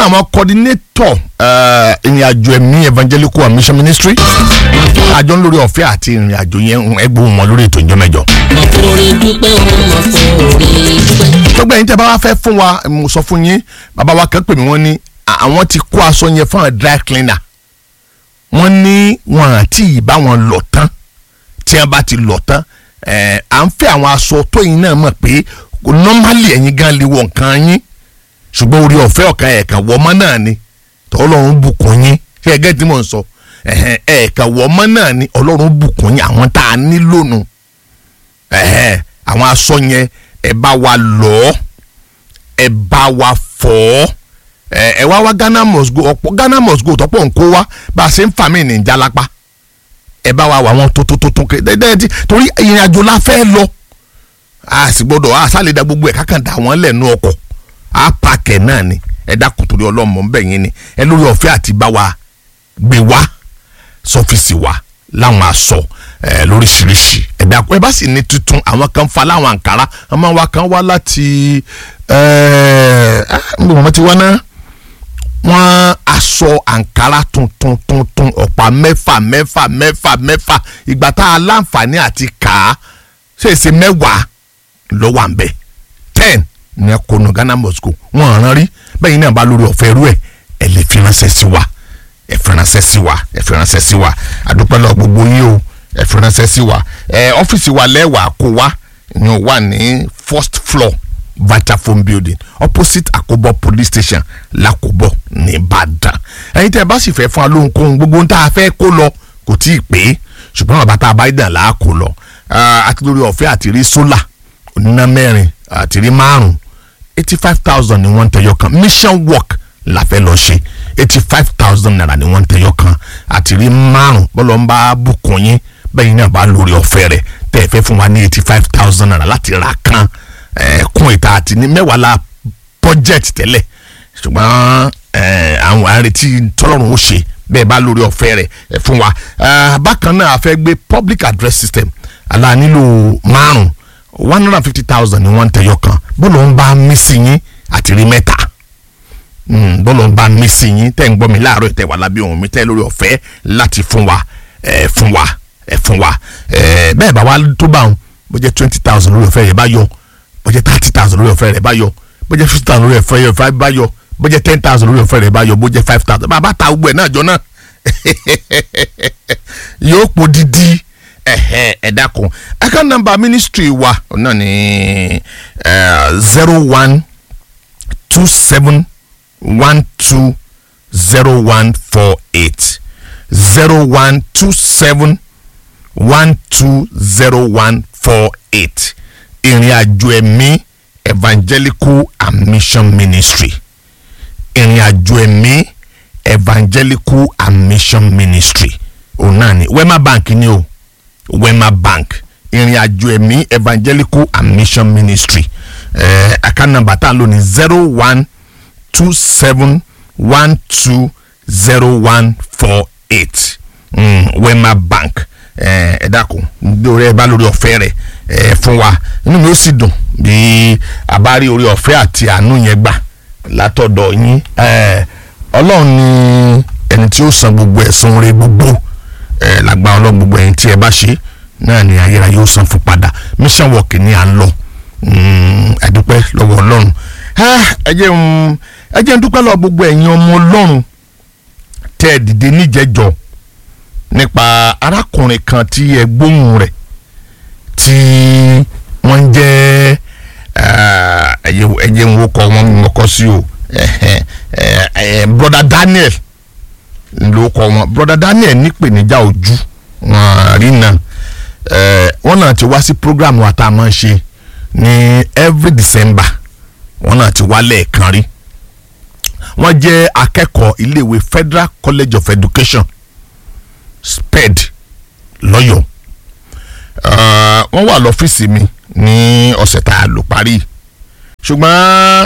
náà àwọn coordinator ìrìn àjò ẹ̀mí evangelical and mission ministry àjọ lórí ọ̀fẹ́ àti ìrìn àjò yẹn ẹgbẹ́ wọn lórí ètò ìjọ mẹ́jọ. mọ̀kúrin dúpẹ́ òun mọ̀kúrin dúpẹ́. gbogbo ẹ̀yin tẹ́ bá wá fẹ́ fún wa mo sọ fún yín bàbá wa kan pè mí wọ́n ní àwọn ti kó aṣọ yẹn fún àwọn dry cleaner wọ́n ní wọn àti ìbá wọn lọ tán tí wọ́n bá ti lọ tán ẹ̀ à ń fẹ́ àwọn aṣọ tó yín náà mọ̀ pé normally ẹ̀yin gan lè wọ nǹkan yín ṣùgbọ́n orí ọ̀fẹ́ ọ̀kan ẹ̀ẹ̀kan wọ́mọ́ náà ni ọlọ́run bùkún yín ṣé ẹ gẹ́gẹ́ tí mò ń sọ ẹ̀hẹ̀n, ẹ̀ẹ̀kan wọ́mọ́ náà ni ọlọ́run bùkún yín àwọn tá a nílò nù ẹ̀hẹ̀n, àwọn aṣọ yẹn ẹ bá wa lọ ẹ bá wa fọ̀ ẹ ẹ wá wá Ghana must go ọ̀pọ̀ Ghana must go tọ́pọ̀ nǹkó wá bá a ṣe ń fà mí ní ìjálápá ẹ bá wa wà wọn tó tó tó tó kéde dẹ́ẹ̀dì torí ìrìn àjò la fẹ́ lọ a sì gbọ́dọ̀ a sálẹ̀ da gbogbo ẹ̀ kákan dà wọ́n lẹ́nu ọkọ̀ a pàkẹ́ náà ni ẹ dákun torí ọlọ́mọ ń bẹ̀ yín ni ẹ lórí ọ̀fẹ́ àti bá wa gbé wá sọ́fíìsì wa láwọn aṣọ ẹ lóríṣiríṣi ẹ dákun ẹ bá sì ní tuntun àwọn kan fa láwọn àǹkárá ọmọ wa kan wá láti ẹ ẹ mbọ̀ wọ́n ti wá náà wọ́n aṣọ àǹkárá tuntun tuntun ọ̀pá mẹ́fà mẹ́fà mẹ́fà mẹ́fà ìgbà tá a láǹfààní àti kà á ṣèṣe mẹ́wàá ló wà ń bẹ̀ ten ní ẹ̀kọ́nù Ghana Moscow wọ́n rán rí bẹ́ẹ̀ náà bá lórí ọ̀fẹ́ rú ẹ̀ ẹ̀ lè fi ránṣẹ́ sí wa ẹ̀ fi ránṣẹ́ sí wa ẹ̀ fi ránṣẹ́ sí wa àdúpẹ́ lọ gbogbo yín o ẹ̀ fi ránṣẹ́ sí wa ẹ̀ ọ́fíìsì wa lẹ́wàá kó wa ìyẹn wà ní first floor Vitafoam building opposite Akobo police station l'Akobo ní Ìbàdàn ẹ̀yin tẹ́ ẹ bá sì fẹ́ fún wa lóhunkóhun gbogbo ohun tá a fẹ́ kó lọ kò tí ì pé ṣùgbọ́n bàbá tá a bá dàn là á kó lọ àti lórí ọ̀fẹ́ àti rí sólà oníná mẹ́rin àti rí márùn eighty five thousand ni wọ́n ń tẹyọ kan mission work la fẹ́ lọ ṣe eighty five thousand naira ni wọ́n ń tẹyọ kan àti rí márùn bọ́lọ̀ ń bá bùkún yín bẹ́ẹ̀ náà bá lórí ọ̀fẹ́ rẹ̀ tẹ́ ẹ fẹ́ fún wa ní eighty five thousand naira láti ra kan kún ìta àti ní mẹ́wàá la budget tẹ́lẹ̀ ṣùgbọ́n àwọn àrètí tọ́lọ́run ó ṣe bẹ́ẹ̀ bá lórí ọ̀fẹ́ rẹ̀ fún wa bákan náà a fẹ́ gbé public address system àlá nílò márùn one hundred and fifty thousand ni wọ́n ń tẹ̀yọ kan bọ́ọ̀lù ń bá mí sí yín àti rí mẹ́ta bọ́ọ̀lù ń bá mí sí yín tẹ́ ń gbọ́ mi láàárọ̀ ìtẹ̀ wà lábẹ́ ohun mi tẹ́ lórí ọ̀fẹ́ láti fún wa ẹ̀ fún wa ẹ̀ fún wa ẹ̀ bẹ́ẹ̀ bá wa tó bá wọn bó jẹ́ twenty thousand lórí ọ̀fẹ́ yẹn bá yọ bó jẹ́ thirty thousand lórí ọ̀fẹ́ rẹ̀ bá yọ bó jẹ́ fifty thousand lórí ọ̀fẹ́ rẹ̀ bá yọ bó jẹ́ ten thousand lórí ọ̀fẹ́ rẹ̀ bá yọ bó jẹ́ five thousand bàbá ta gbogbo ẹ̀ náà jọ náà yóò pò dídí ẹhẹ ẹdá kan account number ministry wa náà ni zero one two seven one two zero one four eight zero one two seven one two zero one four eight ìrìn àjò ẹ̀mí evangelical and mission ministry ìrìn àjò ẹ̀mí evangelical and mission ministry òun náà ni wema bank ni o wema bank ìrìn àjò ẹ̀mí evangelical and mission ministry eh, account number tá a lò ní zero one two seven one two zero one four eight mm, wema bank ẹ eh, dákun lórí ẹ bá lórí ọ̀fẹ́ rẹ̀ ẹ fún wa inú mi ó sì dùn bí a bá rí orí ọ̀fẹ́ àti àánú yẹn gbà látọ̀dọ̀ yín ọlọ́run ni ẹni tí ó san gbogbo ẹ̀sùn rẹ̀ gbogbo ẹ lágbá ọlọ́run gbogbo ẹ̀yin tí ẹ bá ṣe náà ni ayérayé ó san fún padà mission work ni à ń lọ ẹdúpẹ́ lọ́wọ́ ọlọ́run ẹ jẹ́ n ẹ jẹ́ n dúpẹ́ lọ́wọ́ gbogbo ẹ̀yin ọmọ ọlọ́run tẹ́ ẹ dìde níjẹ̀jọ́ nípa arákùnrin kan tí ẹ gbóhùn rẹ̀ tí wọ́n ń jẹ́ ẹ jẹ́ n wo kọ́ wọn mọ̀kọ́ sí o broda Daniel ló kọ wọn broda Daniel nípèníjà ojú wọn rí náà wọn náà ti wá sí program wa tá a máa ń ṣe ní every December wọn náà ti wá lẹ́ẹ̀kan rí wọ́n jẹ́ akẹ́kọ̀ọ́ iléèwé Federal College of Education SPED lọ́yọ̀ọ́ wọ́n wà lọ́fíìsì mi ní ọ̀sẹ̀ tá a lò parí ṣùgbọ́n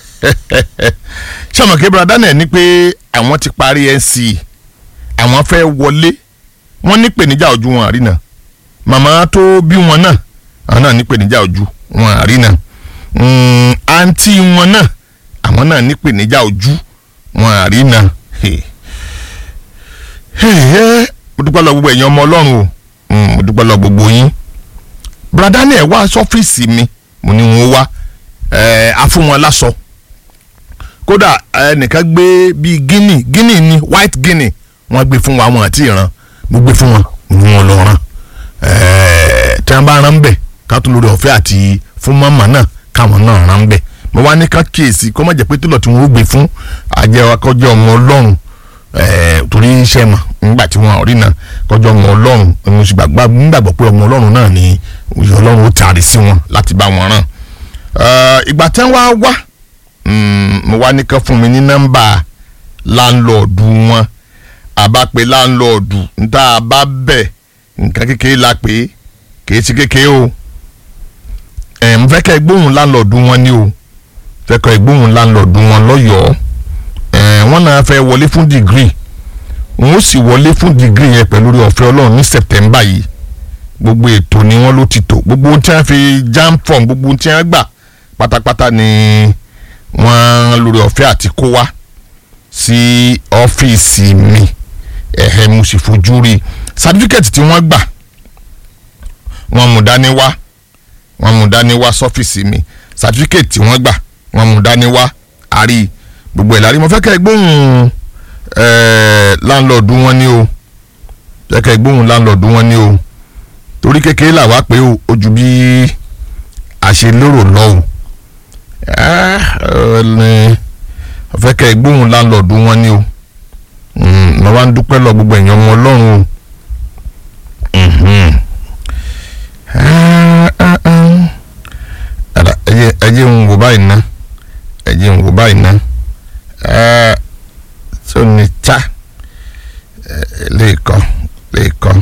sọmọkè brother Daniel ní pé àwọn ti parí NCE àwọn fẹ́ wọlé wọ́n ní pèníjà ojú wọn àrí náà màmá tó bí wọn náà àwọn náà ní pèníjà ojú wọn àrí náà àǹtí wọn náà àwọn náà ní pèníjà ojú wọn àríná mo dúpẹ́ lọ gbogbo ẹ̀yin ọmọ ọlọ́run o Mm, mo dúpẹ́ lọ gbogbo yín brother Daniel wá sọ́fíìsì mi mo ní wọn wá ẹ̀ á fún wọn láṣọ kódà ẹnìkan gbé bíi guinea guinea ni white guinea wọ́n gbé fún wa wọn àti ìran mo gbé fún wọn mo ní wọn lọ rán ẹ̀ẹ́ tí wọ́n bá rán bẹ̀ ká tún lórí ọ̀fẹ́ àti fún mọ́mọ́ náà káwọn náà rán bẹ̀ mo wá ní ká kíyèsí kó má jẹ́ pé télọ̀ tí wọ́n ó gbé fún àjẹwà kọjá ọmọ ọlọ́run ẹ̀ẹ́ torí iṣẹ́ mọ̀ nígbà tí wọ́n rí náà kọjá ọmọ ọlọ́run mo sì gbàgbọ́ nígbàgbọ́ pé ọmọ ọlọ́run náà ni òye ọlọ́run ó taari sí wọn láti bá wọn rán ẹ̀ẹ́ ìgbà tí wọ́n wá wá mm, mo wá ní ká fún mi ní nọ́mbà láńlọ́ọ̀dù wọn àbá pé láńlọ́ọ̀dù níta bá bẹ̀ nǹkan kékeré la pé kìí ṣe kékeré o ẹ̀ ń fẹ́ kẹ́ ẹ gbóhùn láńlọ́ọ̀dù wọn ni o fẹ́ kẹ́ ẹ gbóhùn láńlọ́ọ̀dù wọn lọ́yọ̀ọ́ ẹ̀ wọ́n náà fẹ́ wọlé fún dìgírì wọ́n ó sì wọlé fún dìgírì yẹn pẹ̀lú orí ọ̀fẹ́ ọlọ́run ní sẹ̀tẹ̀mbà yìí gbogbo ètò ni wọ́n ló ti tò gbogbo ohun tí wọ́n fi jam form gbogbo ohun tí wọ́n gbà pátápátá ni wọ́n lórí ọ̀fẹ́ àti kó wá sí ọ́fíìsì mi ẹ̀hẹ́ mo sì fojú rí i sátífíkẹ̀tì tí wọ́n gbà wọ́n mú dání wá wọ́n mú dání wá sọ́fíìsì mi sátífíkẹ̀tì tí wọ́n gbà wọ́n mú dání wá àrí gbogbo ẹ̀ lárí mo fẹ́ kẹ́ ẹ gbóhùn láńlọ́ọ̀dù wọn ní o fẹ́ kẹ́ ẹ gbóhùn láńlọ́ọ̀dù wọn ní o torí kékeré làwa pé o ojú bí àṣelérò lọ́wọ́ fẹ́ kẹ́ ẹ gbóhùn láńlọ́ọ̀dù wọn ní o mo wá ń dúpẹ́ lọ gbogbo ẹ̀yàn ọmọ ọlọ́run o ẹ jẹ́ ń wò báyìí ná ẹ jẹ́ ń wò báyìí ná tó ní ta lẹ́ẹ̀kan lẹ́ẹ̀kan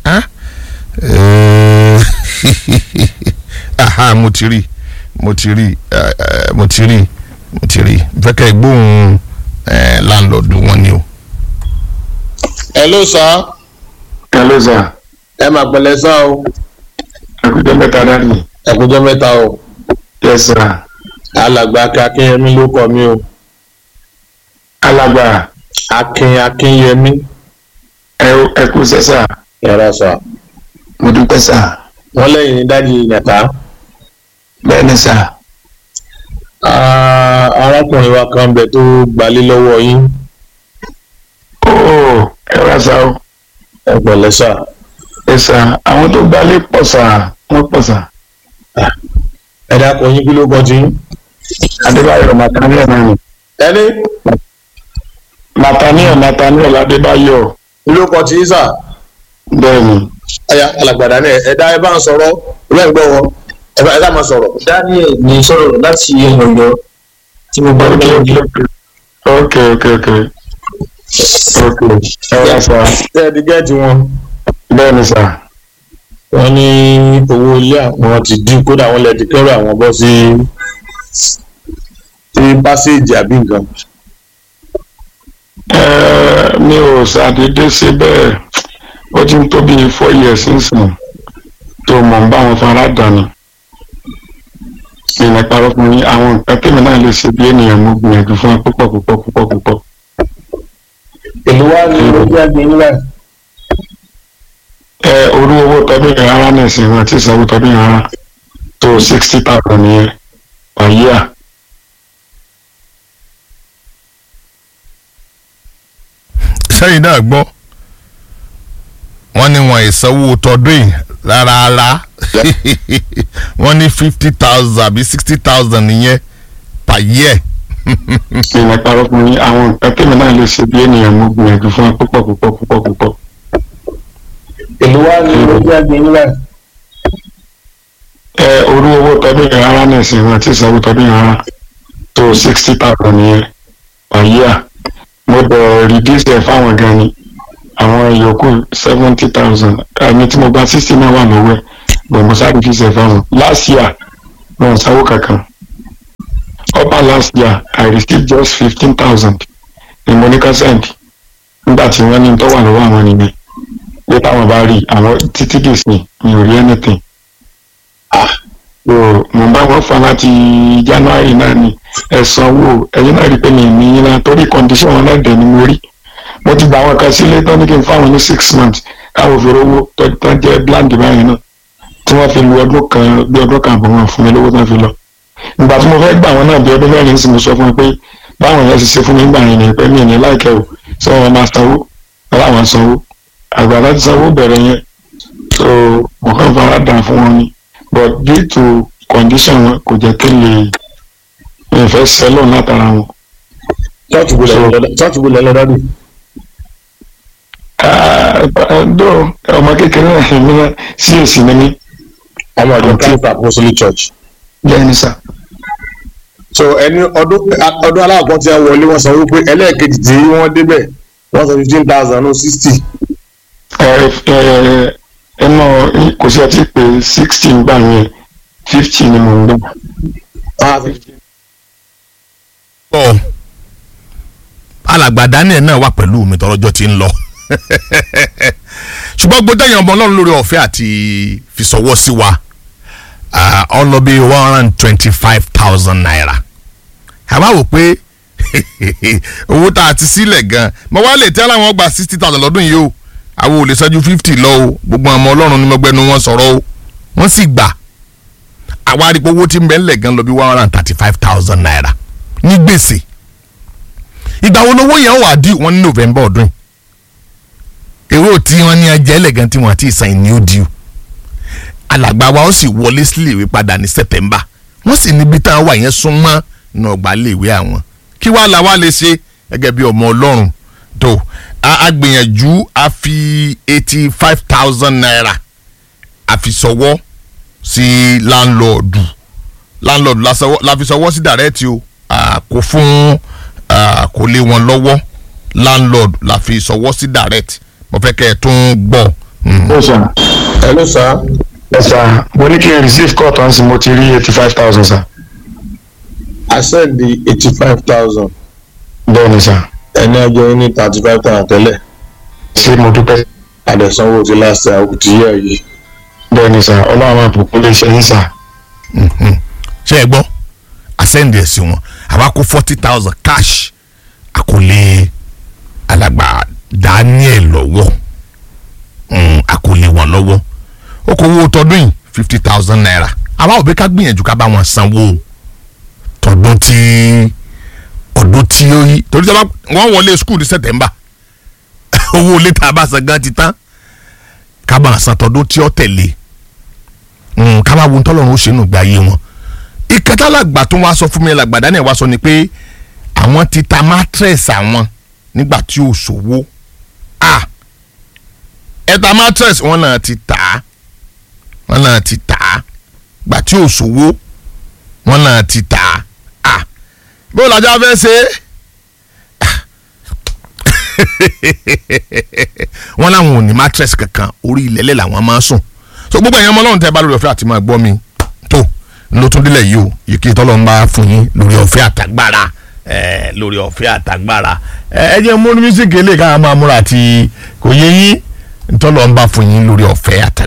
aha mo ti rí mo ti rí mo ti rí mo ti rí fẹ́ kẹ́ ẹ gbóhùn láńlọ́ọ̀dù wọn ni o hello sir hello sir ẹ máa pẹ̀lẹ́ sá o ẹkújọ mẹ́ta dání ẹ kújọ́ mẹ́ta o yes sir alàgbà akin akínyẹmí ló kọ mí o alàgbà akin akínyẹmí ẹ ẹkú sẹsà yàrá sà mo dúpẹ́ sà wọn lẹ́yìn ní dájú yàtá bẹ́ẹ̀ ni sà arákùnrin wa kan bẹ tó gbalé lọ́wọ́ yín ooo ẹ rà sà o ẹ pẹ̀lẹ́ sà ẹ sà àwọn tó gbalé pọ̀ sà wọ́n pọ̀ sà ẹ dákun yín kí ló kọ tí adébáyọ̀ nathaniel náà ni ẹni nathaniel nathaniel adébáyọ̀ kí ló kọ tí sà bẹ́ẹ̀ ni ẹyà alàgbàdà náà ẹ dá ẹ bá ń sọ̀rọ̀ ẹ bá ń gbọ́ wọn ẹ bá ẹ dá máa sọ̀rọ̀. daniel ní sọ̀rọ̀ láti ọ̀yọ́ tí mo bá ok gbé ok ok ok ok ok ẹ rà sà tẹ́ ẹ ti gẹ́ẹ̀tì wọn. bẹ́ẹ̀ ni sà wọ́n ní owó ilé àwọn ti dín kódà wọ́n lè ti kẹ́rù àwọn bọ́ sí sí pásíìjì àbí nǹkan. ẹ mi ò ṣàdédé ṣe bẹ́ẹ̀ ó ti ń tó bíi four years sínsìn tó mọ̀ ń bá wọn fara dànù ìrìn parọ́ fún mi àwọn nǹkan tèmi náà lè ṣe bí ènìyàn mo gbìyànjú fún ẹ púpọ̀ púpọ̀ púpọ̀ púpọ̀ èlò wa ní ojú àgbẹ̀ nígbà ẹ orú owó tọdún yẹn rárá ní ìsìn àti ìsanwó tọdún yẹn rárá tó sixty thousand yẹn per year sẹ́yìn náà gbọ́ wọ́n ní wọn ìsanwó tọdún yìí rárá wọ́n ní fifty thousand àbí sixty thousand nìyẹn per year ìrìn parọ́ fún mi àwọn nǹkan tèmi náà lè ṣe bí ènìyàn mo gbìyànjú fún ẹ púpọ̀ púpọ̀ púpọ̀ púpọ̀ èlò wa ní ojú àgbẹ̀ nígbà ẹ orú owó tọdún yẹn rárá ní ìsìn àti ìsanwó tọdún yẹn rárá tó sixty thousand yẹn per year mo bẹ̀ reduce ẹ̀ fáwọn gan ni àwọn yòókù seventy thousand ẹni tí mo gba sixty náà wà lọ́wọ́ ẹ̀ bẹ̀ mo sáré reduce ẹ̀ fáwọn last year wọn ò sanwó kankan upper last year I received just fifteen thousand ní mo ní ká send nígbà tí wọ́n ní tó wà lọ́wọ́ àwọn nìyẹn pé táwọn bá rí àwọn títí dìsìn mi ò rí anything so mo bá wọn fa láti january náà ni ẹ sanwó ẹyin náà rí i pé mi ní yín gan torí condition wọn náà dẹ̀ ni mo rí mo ti gba àwọn kan sílé tán ní kí n fáwọn ní six months káwọn fi rówó tó- tó jẹ́ bland báyìí náà tí wọ́n fi lu ọdún kan bí ọdún kan àbọ̀ wọn fún mi lówó tán fi lọ ìgbà tí mo fẹ́ gbà wọn náà bí ọdún mẹ́rin sì mo sọ fún wọn pé báwọn yẹn ti ṣe fún mi gbà yẹn ni pé mi ní láìkẹ́ o sọ wọn máa sanwó wọn láwọn sanwó àgbà láti sanwó bẹ̀rẹ̀ yẹn so mo kàn fara dà fún wọn ni but due to condition wọn kò jẹ́ kí n lè mi fẹ́ sẹ́lọ̀ látara wọn. church wo lẹ́nu lọ́dọ̀ church wo lẹ́nu lọ́dọ̀ dó ọmọ kékeré náà mi náà sí èsì ni mí ọmọ ọdún christ apostolic church. bẹ́ẹ̀ ni sà. so ẹni ọdún ọdún aláàkọ́ tí wọ́n wọlé wọ́n sọ wípé ẹlẹ́ẹ̀kejì tí wọ́n débẹ̀ wọ́n sọ fifteen thousand no sixty. ẹ ẹ ẹnu kò sí ọtí pé sixty gbà yẹn fifty ni mo ń gbà. ọ alàgbà daniel náà wà pẹ̀lú mi tọ́lọ́jọ́ ti ń lọ ṣùgbọ́n gbọ́dọ̀ yẹn ọmọ ọlọ́run lórí ọ̀fẹ́ àti fisọwọ́ sí wa ah, ó lọ bí one hundred and twenty five thousand naira àbá wò pé owó tá a ti sílẹ̀ gan mo wá lè tẹ́ láwọn gba sixty thousand lọ́dún yìí o àwọn ò lè ṣáájú fifty lọ o gbogbo àwọn ọmọ ọlọ́run ní mọ́gbẹ́nu wọn sọ̀rọ̀ o wọ́n sì gbà àwa àdìpọ̀ owó tí ń bẹ ńlẹ̀ gan lọ bí one hundred and thirty five thousand naira ní gbèsè ìgbà wo lówó yẹn wà dí wọn ní november ọdún yìí èrò tí wọn ní ẹjẹ ẹlẹgàn tí wọn àti ìsàn ní ó di alàgbà wa ó sì wọlé síléèwé padà ní september wọn sì níbi tá a wà yẹn súnmọ́ ní ọgbà léèwé àwọn kí wàá la wá lè ṣe gẹ́gẹ́ bí ọmọ ọlọ́run tó a a gbìyànjú a fi eighty five thousand naira a fi sọwọ́ sí láńlọ́ọ̀dù láńlọ́ọ̀dù la sọwọ́- la fi sọwọ́ sí dàrẹ́tì o ah, kò fún ah, kò lé wọn lọ́wọ́ landlord la fi sọwọ́ sí direct mo fẹ́ kẹ́ ẹ tún gbọ́. Mm. ó sà hello sir. ẹ sà mo ní kí n receive call tán sí mo ti rí eighty five thousand sà. I send the eighty five thousand bẹ́ẹ̀ ni sà ẹni ọjọ́ ní thirty five thousand tẹ́lẹ̀ ṣé mo dúpẹ́. àdẹ̀sánwó ti last year kò tí yẹ yìí. bẹ́ẹ̀ ni sà ọlọ́run àbùkún lè ṣe yín sà. Mhm. ṣé ẹ gbọ́ àsẹ́ǹdì ẹ̀ sí wọn àwa kó forty thousand cash àkọlé alàgbà Daniel lọ́wọ́ Mm, àkọlé wọn lọ́wọ́ ó kó owó tọdún yìí fifty thousand naira àwa ò bẹ́ ká gbìyànjú ká bá wọn sanwó tọdún tí ọdún tí ó yí torí tí wọ́n wọlé skul ní September owó ilé tá a bá san gan ti tán ká bá wọn san tọdún tí ó tẹ̀lé Mm, ká máa wo ntọ́lọ́run ó ṣe nù gbé ayé wọn ìkẹta làgbà tó wá sọ fún mi làgbà Daniel wá sọ ni pé àwọn ti ta mattress àwọn nígbà tí ò sówó ah ẹ ta mattress wọn náà ti tà á wọn náà ti tà á gbà tí ò sówó wọn náà ti tà á ah bó lajá fẹ́ ṣe é wọn làwọn ò ní mattress kankan orí ilẹ̀lẹ̀ làwọn máa sùn so gbogbo ẹ̀yàn ọmọ ọlọ́run tẹ́ bá lórí ọ̀fẹ́ àti máa gbọ́ mi tó ló tún délẹ̀ yìí o yìí kí tọ́lọ́ ń bá fún yín lórí ọ̀fẹ́ àtàgbára ẹ̀ lórí ọ̀fẹ́ àtàgbára ẹ̀ ẹ jẹ́ mú mísíkì eléyìí ká máa múra àti kò yé yín tọ́lọ́ ń bá fún yín lórí ọ̀fẹ́ àtàgbára.